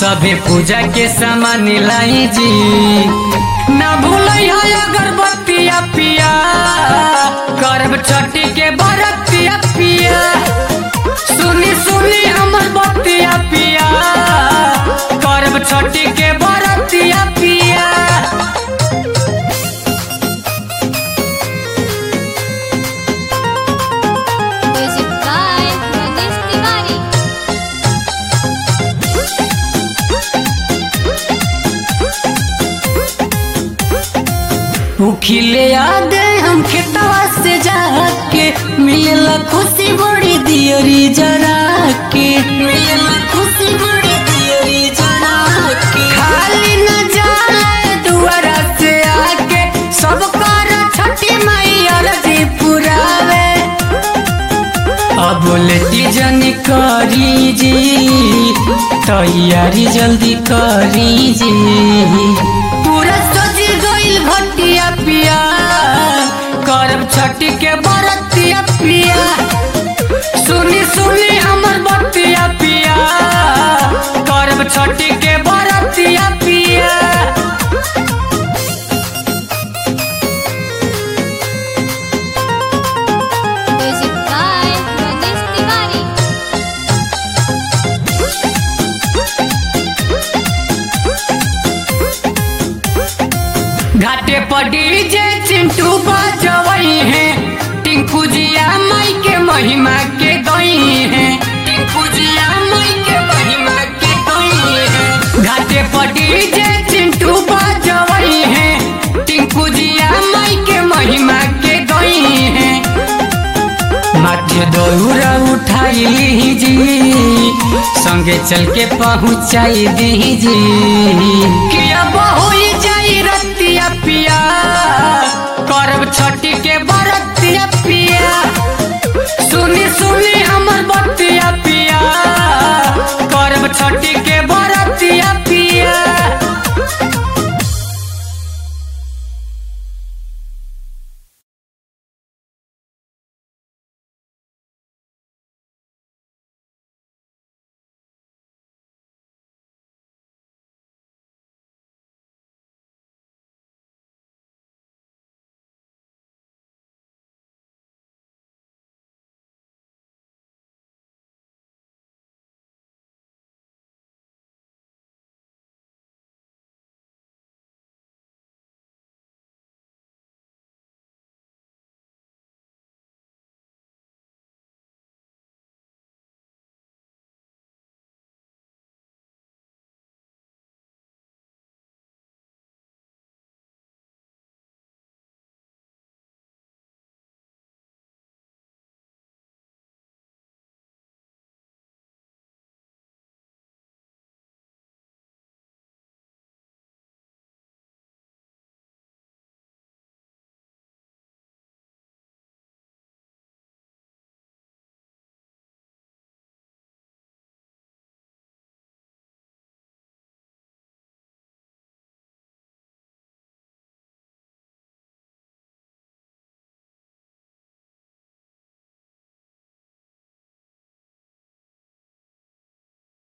सभे पूजा के सामान लाई जी ना भूलिया अगरबत्तिया पिया करब छठी के बरतिया पिया सुनी सुनी हमर बत्तिया पिया करब छठी के बरतिया पिया Music by Manish Tiwari. उखिले याद हम खेतवा से जाके मिलला खुशी बड़ी दियरी जरा के मिलला खुशी बड़ी दियरी जरा के खाली न जाए दुआरा से आके सब कर छठी मैया जी पुरावे अब लेटी जनी करी जी तैयारी जल्दी करी जी पूरा सजी गइल भटिया पिया करब छठी के बरतिया पिया सुनी सुनी हमर बतिया पिया करब छठी के बरतिया पिया Music by Manish Tiwari. घाटे पर डीजे चिंटू बजवई है टिंकू जिया माई के महिमा के गई है टिंकू जिया माई के महिमा के गई है घाटे पर डीजे चिंटू बजवई है टिंकू जिया माई के महिमा के गई है माथे दौरा उठाई जी संगे चल के पहुँचाई दी जी